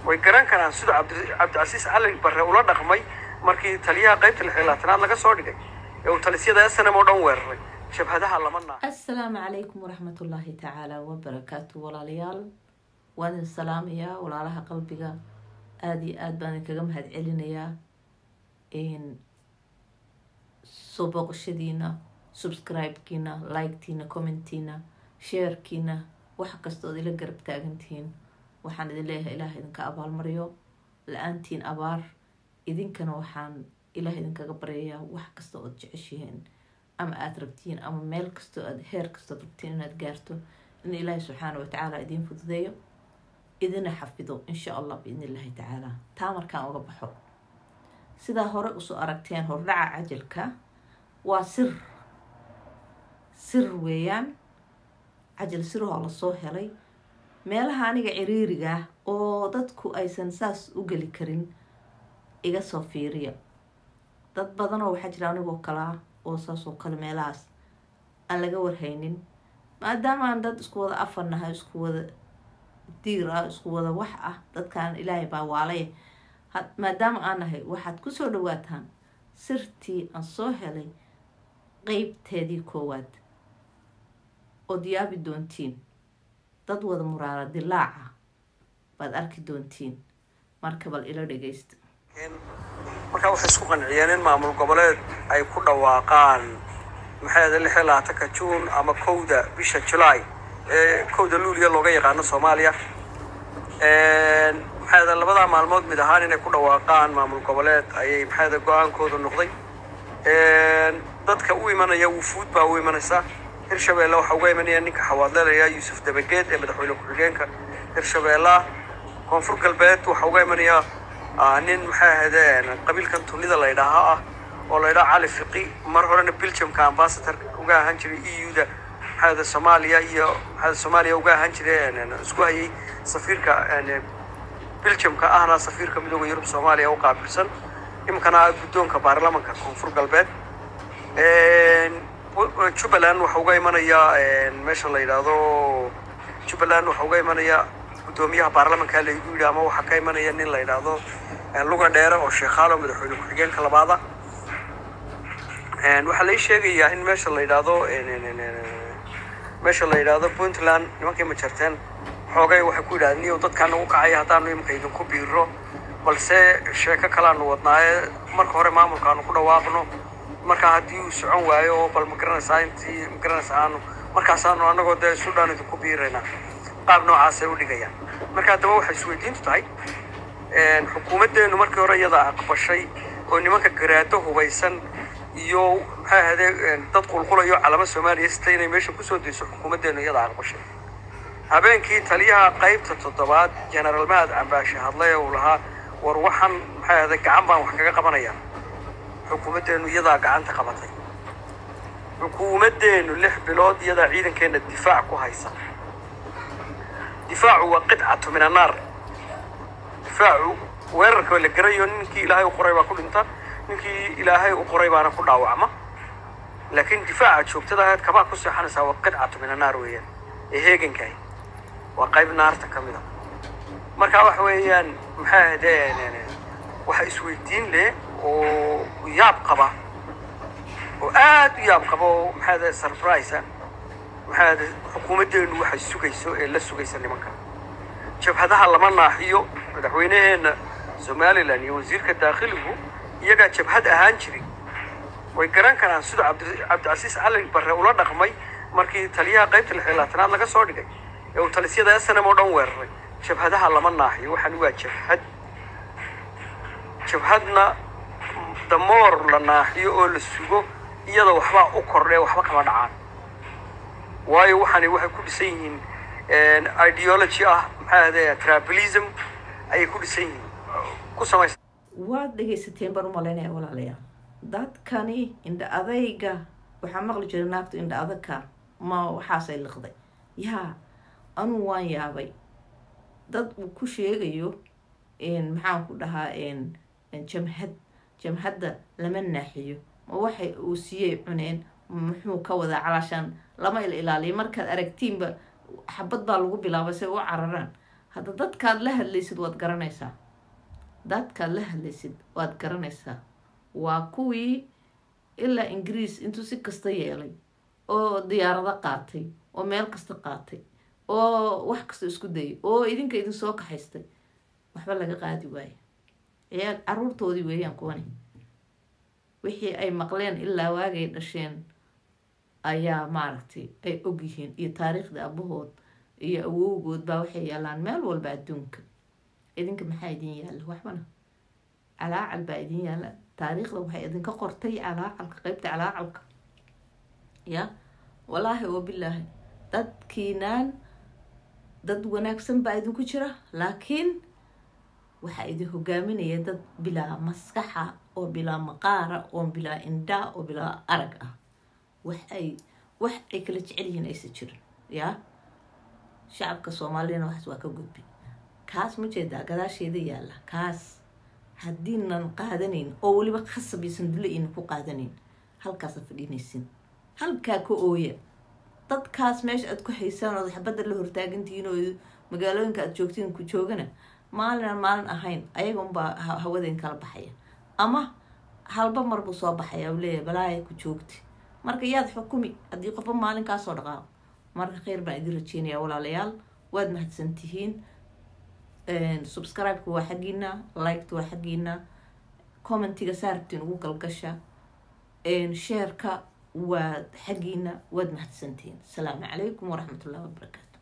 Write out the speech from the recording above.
way garan karaan siduu cabdicasiis cali barre ula dhaqmay markii taliyaha qaybta lix iyo labaatanaad laga soo dhigay ee uu talisyada snm oo dhan weeraray jabhadaha lama naa assalaamu calaykum waraxmatullaahi tacaala wabarakaatu walaalayaal waan idin salaamayaa walaalaha qalbiga aada iyo aada baan idinkaga mahad celinayaa soo booqashadiina subscribe-kiina like-tiina commentiina sharekiina wax kasta ood ila garab taagantihiin waxaan idin leeyahay ilaah idinka abaalmariyo la-aantiin abaar idinkana waxaan ilaah idinkaga baryayaa wax kasta ood jeceshihiin ama aada rabtiin ama meel kastoo aad heer kastood rabtiin inaad gaarto in ilaahi subxaana watacaala idiin fududeeyo idina xafido insha allah biidn illaahi tacaala taa markaan uga baxo sidaa hore usoo aragteen hordhaca cajalka waa sir sir weeyaan cajal siroo lasoo helay meelaha aniga ciriiriga ah oo dadku aysan saas u geli karin iga soo fiiriya dad badanoo waxaa jira anigoo kalaa oo saas oo kale meelahaas aan laga warhaynin maadaama aan dad isku wada afar nahay isku wada diir ah isku wada wax ah dadkaan ilaahay baa waalay maadaama aan nahay waxaad kusoo dhawaataan sirtii aan soo helay qeybteedii koowaad ood yaabi doontiin dad wada muraara dilaaca baad arki doontiin marka bal ila dhageysta markaa waxay isku qanciyeen in maamul goboleed ay ku dhawaaqaan maxay ahayd lix iyo labaatanka juun ama kowda bisha julaay ee kowda luuliya looga yaqaano soomaaliya maxay ahayd labadaa maalmood mid ahaan inay ku dhawaaqaan maamul goboleed ayay maxay ahayd go-aankooda noqday dadka u imanaya wufuud baa u imanaysa hirshabeelle waxaa uga imanaya ninka xawaadlelaya yuusuf dabageed ee madaxweyne ku-xigeenka hirshabeella koonfur galbeed waxaa uga imanaya nin maxay ahaydeen qabiilkan tunida la ydhaaha ah oo la ydhaha cali fiqi mar horena belgiumka ambassador uga ahaan jiray e u da maxay ahade soomaaliya iyo maxay soomaaliya uga ahaan jiray isku hayay safiirka belgiumka ahna safiirka midooda yurub soomaaliya u qaabilsan iminkana guddoonka baarlamanka koonfur galbeed jubbaland waxa uga imanaya meesha la yidhaahdo jubbaland waxa uga imanaya guddoomiyaha baarlamanka laygu yidhi ama waxaa ka imanaya nin la yidhaahdo luga dheere oo sheekhaalo madaxweyne ku-xigeenka labaada waxaa lai sheegayaa in meesha la yidhaahdo meesha la yidhaahdo puntland nimankii ma jarteen xoogay waxay ku yidhahdeen niyow dadkaana u kacaya haddaanu iminka idinku biiro balse sheeko kalaanu wadnaaye marka hore maamulkaanu ku dhawaaqno markaa haddii uu socon waayo oo bal magaranaysaa intii magaranaysaa aanu markaasaanu anagoo dee suudhaan idinku biiraynaa qaab noocaasay u dhigayaan marka haddaba waxay isweydiintu tahay xukuumaddeenu markii hore iyada aqbashay oo nimanka garaado hubaysan iyo maxay ahade dad qulqulayo calamo soomaaliya sita inay meesha kusoo dayso xukuumaddeenu iyada aqbashay habeenkii taliyaha qaybta toddobaad genaraal mahad cambaashe hadlay uu lahaa war waxaan maxay ahade gacan baan wax kaga qabanayaa xukuumaddeenu iyadaa gacanta qabatay xukuumaddeenu lix bilood iyadaa ciidankeena difaac ku haysa difaacu waa qidcatu min annaar difaacu weerarka la garayo ninkii ilaahay u qoray baa ku dhinta ninkii ilaahay u qoray baana ku dhaawacma laakiin difaaca joogtada ahayd kabaa ku seexanaysaa waa qidcatu min annaar weeyaan ee heegankahay waa qayb naarta ka mid a marka waxa weeyaan maxay ahaydeen waxa isweydiin leh oo yaab qaba oo aada u yaab qaba oo maxay ahayd surprise maxay ahayd xukuumaddeenu waxay sugayso ee la sugaysa nimanka jabhadaha lama naaxiyo madaxweyneheenna somalilan iyo wasiirka daakhiligu iyagaa jabhad ahaan jiray way garan karaan siduu cabdicasiis cali barre ula dhaqmay markii taliyaha qaybta lix iyo labaatanaad laga soo dhigay ee uu talisyada snm oo dhan weeraray jabhadaha lama naaxiyo waxaan waa jabhad jabhadna damoor la naaxiyo oo la sugo iyada waxbaa u kordhee waxba kama dhacaan waayo waxaani waxay ku dhisan yihiin ideology ah maxay ahde tribalism ayay ku dhisan yihiin ku samaysa waad dhegaysateen baan u malaynaya walaalayaal dadkani indha adayga waxaa maqli jiray naagtu indha adagka ma waxaasay liqday yaa anuu waan yaabay dad uu ku sheegayo maxaan ku dhahaa jamhad jamhadda lama naaxiyo ma waxay uu siiyey cuneen muxuu ka wadaa calaashaan lama il ilaaliyo markaad aragtiinba xabad baa lagu bilaabay say u cararaan hadda dadkaad la hadlaysid waad garanaysaa dadkaad la hadlaysid waad garanaysaa waa kuwii ilaa ingiriis intuu si kasta yeelay oo diyaarado qaatay oo meel kasta qaatay oo wax kasta isku dayay oo idinka idin soo kaxaystay waxba laga qaadi waayo ciyaal caruurtoodii weeyaan kuwani wixii ay maqleen ilaa waagay dhasheen ayaa maaragtay ay ogyihiin iyo taariikhda abahood iyo awowgood baa waxay yaalaan meel walba adduunka idinka maxaa idin yaalla waxbana calaacal baa idin yaalla taariikhda waxay idinka qortay calaacalka qeybta calaacalka ya wallaahi oo bilaahi dadkiinaan dad wanaagsan baa idinku jira laakiin waxaa idin hogaaminaya dad bilaa maskaxa oo bilaa maqaara oo bilaa indhaa oo bilaa arag ah wax ay wax ay kala jecel yihiin aysa jirin yaa shacabka soomaaliyana waxaas waa ka gudbi kaas ma jeedaa gadaasheeda yaalla kaas haddiinan qaadanayn oo weliba khasab iyo sandulle aynan ku qaadanayn halkaasa fadhiinaysin halkaa ka ooya dadkaas meesha aad ku haysaan ood xabadda la hortaagantihiin oo magaalooyinka aad joogtiin ku joogana maalinaan maalin ahayn ayaga unbaa hawadeen kala baxaya ama halba marbuu soo baxaya u leeyahay balaaya ku joogti marka yaad xukumi haddii qofba maalin kaasoo dhaqaaqo marka kheyr baan idin rajeynaya walaalayaal waad mahadsantihiin subscribe-ka waa xaggiina liketa waa xaggiina commentiga saarabtiin ugu galgasha sheerka waa xaggiina waad mahadsantihiin asalaamu calaykum waraxmat ullahi wabarakaatu